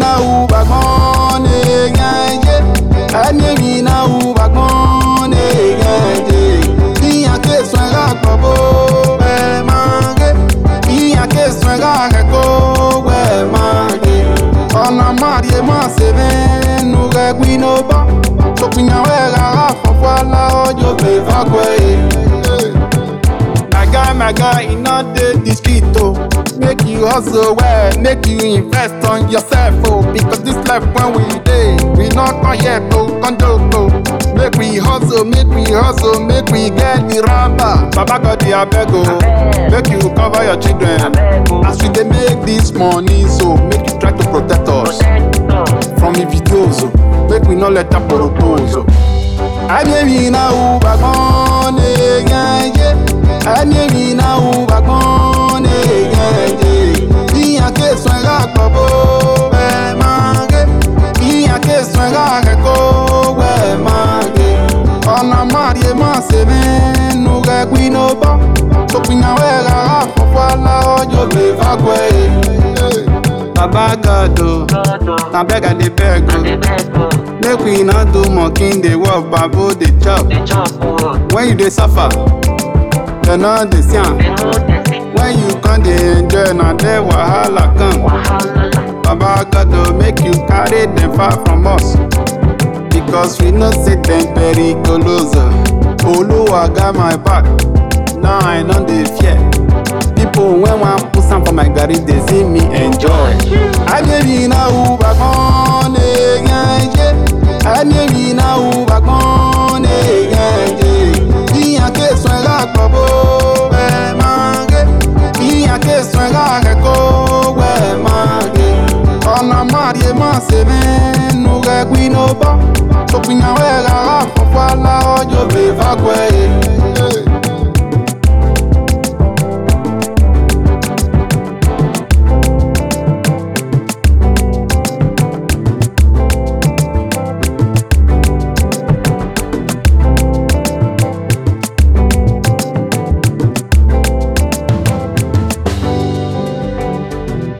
na ubagbon egenje ẹni mi na ubagbon egenje ìyàn kẹsùn ẹ̀rọ àgbọ̀bọ̀ ẹ̀ máa gé ìyàn kẹsùn ẹ̀rọ àrẹ̀kọ́ ẹ̀ máa gé ọ̀nà máàrí máa ṣe mẹ́nu rẹ̀ gbinú bọ́ tòpìyàn ẹ̀rọ àfọ̀fọ́ aláwọ̀jọ́ bẹ̀ fọ́gbọ̀ ẹ̀. My guy, my guy, e no dey the street o. Make you hustle well, make you invest on yourself o. Because this life when we dey, we no come here to come joke o. Make we hustle, make we hustle, make we get the rubber. Baba God dey abeg o, make you cover your children. As we dey make this money so, make you try to protect us from the videos o. Make we no let am propose o. Abịemi na ụbagbọn na-egenje Abịemi na ụbagbọn na-egenje Ìyàn kẹsùn ẹ̀rọ àgbọ̀bọ̀ ẹ̀ máa gé Ìyàn kẹsùn ẹ̀rọ àrẹ̀kọ́ ẹ̀ máa gé Ọ̀nà máàrí máa ṣe mẹ́nu rẹ̀ gbinú bọ́ Tòpìyàn ẹ̀rọ àfọ̀fọ́ aláwọ̀jọ́ lè fagbọ́ ẹ̀. Baba God o, na beg I dey beg o. Make we no do monkey dey work, babo dey chop. When you dey suffer, dem no dey see am. When you come dey enjoy, na there wahala come. Baba God o, make you carry dem far from us. Because we know say dem very close. Oluwa got my back, now I no dey fear. People wey wan put am for my garri dey see me enjoy. Abịemi na ụbagbọn na-egenje Abịemi na ụbagbọn na-egenje Ìyàn kẹsùn ẹ̀rọ àgbọ̀bọ̀ ẹ̀ máa gé Ìyàn kẹsùn ẹ̀rọ àrẹ̀kọ́ ẹ̀ máa gé Ọ̀nà máàrí máa ṣe mẹ́nu rẹ̀ gbinú bọ́ Tòpìyàn ẹ̀rọ àfọ̀fọ́ aláwọ̀jọ́ bẹ̀ fagbọ́ ẹ̀.